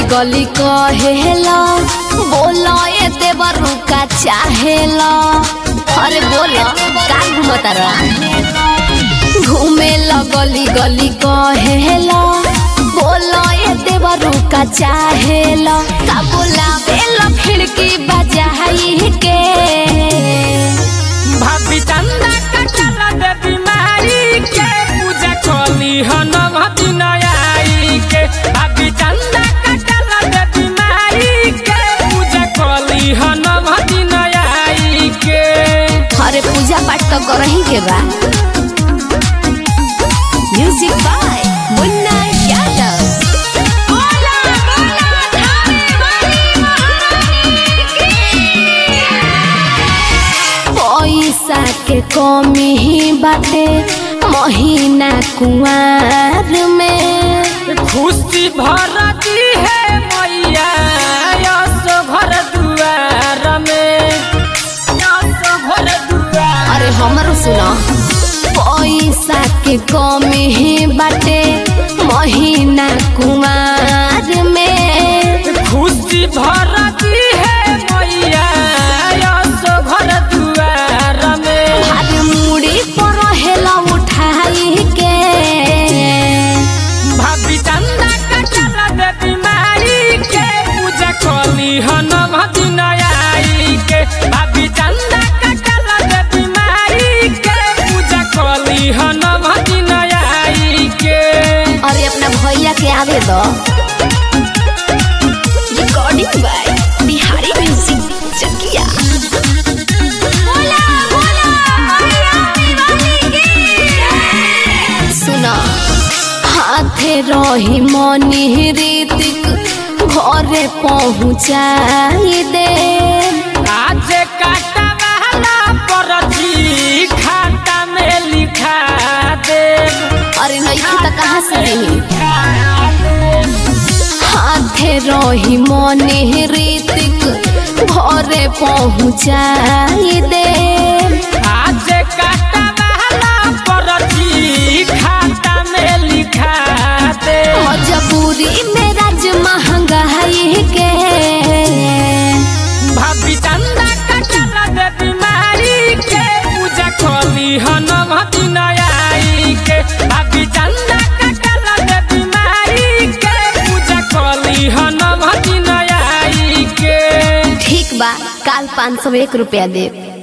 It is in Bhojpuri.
गली कहेला बोला ए देवरू का चाहेला अरे बोला का घूमता रहा घूमे गली गली कहेला बोला ए देवरू का चाहेला का बोला बेला खिड़की बजाई के भाभी चंदा कटला दे बीमारी के पूजा खोली हनम दिनयाई के भाभी चंदा कटला दे बीमारी के पूजा खोली हनम दिनयाई के अरे पूजा पाठ तो करही के बा म्यूजिक बाय मुन्ना यादव पैसा के कमी ही बाटे महीना कुआर में खुशी भरती है मैया यस भर दुआर में यस भर दुआर अरे हमरो सुनो पैसा के कमी ही बाटे महीना कुआर में खुशी भरती है मैया यस भर दुआर में भाग मुड़ी पर हेला उठाई के भाभी चंदा कटला दे बीमारी के पूजा खोली हनम दिनयाई के भाभी चंदा कटला दे बीमारी के पूजा खोली हनम दिनयाई के अरे अपना भैया के आवे दो recording by Bihari music Chakia सुना हाथे रही मनी रीतिक घरे पहुँचाई दे आज काटा वाला परची खाता में लिखा दे अरे नहीं तो कहाँ से रही हाथे रही मनी रीतिक घरे पहुँचाई दे आज काटा वाला परची खाता में लिखा दे मजबूरी में राज महंगाई के भाभी चंदा कटला दे बीमारी के पूजा खोली हनम दिनयाई के भाभी चंदा कटला दे बीमारी के पूजा खोली हनम दिनयाई के ठीक बा काल पाँच सौ एक रुपया दे